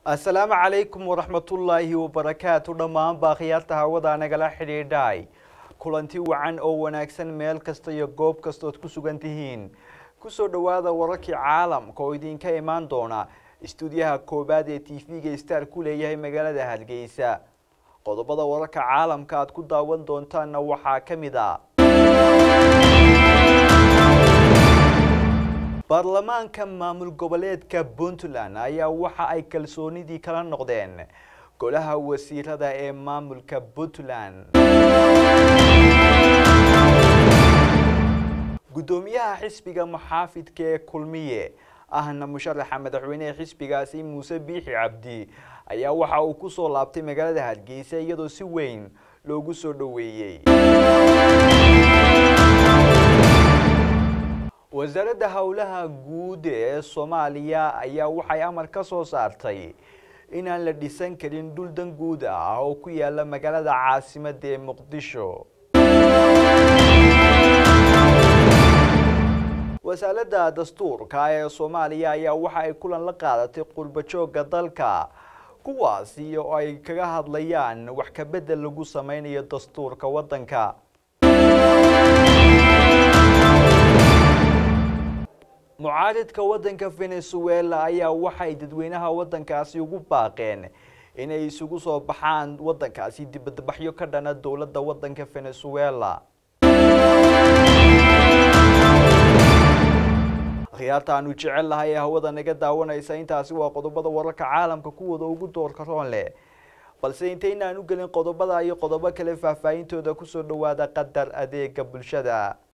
asalaamu calaykum waraxmatullaahi wabarakaatu dhammaanba akhyaarta hawada nagala xidhiidhay kulanti wacan oo wanaagsan meel kasta iyo goob kastood ku sugan tihiin kusoo dhowaada wararkii caalamka oo idinka imaan doona istuudiyaha koobaad ee t v-ga star ku leeyahay magaalada hargeysa qodobada wararka caalamka aad ku daawan doontaanna waxaa ka mid a baarlamaanka maamul goboleedka puntland ayaa waxa ay kalsoonidii kala noqdeen golaha wasiirada ee maamulka puntland guddoomiyaha xisbiga maxaafidka ee kulmiye ahna musharaxa madaxweyneha xisbigaasi muuse biixi cabdi ayaa waxa uu kusoo laabtay magaalada hargeysa iyadoo si weyn loogu soo dhoweeyey wasaaradda howlaha guud ee soomaaliya ayaa waxay amar ka soo saartay inaan la dhisan karin dhul dan guud ah oo ku yaala magaalada caasimada ee muqdisho wasaaradda dastuurka ee soomaaliya ayaa waxa ay kulan la qaadatay qurba joogga dalka kuwaasi oo ay kaga hadlayaan wax ka bedel lagu sameynayo dastuurka waddanka mucaaridka waddanka venezuela ayaa waxay dadweynaha waddankaasi ugu baaqeen inay isugu soo baxaan waddankaasi dibadbaxyo ka dhana dowladda waddanka venezuela akhyaarta aanu jecel lahay ee hawada naga daawanaysa intaasi waa qodobada wararka caalamka kuwooda ugu doorka roon leh balse intaynaan u gelin qodobada iyo qodobo kale faahfaahintooda kusoo dhowaada qadar adeega bulshada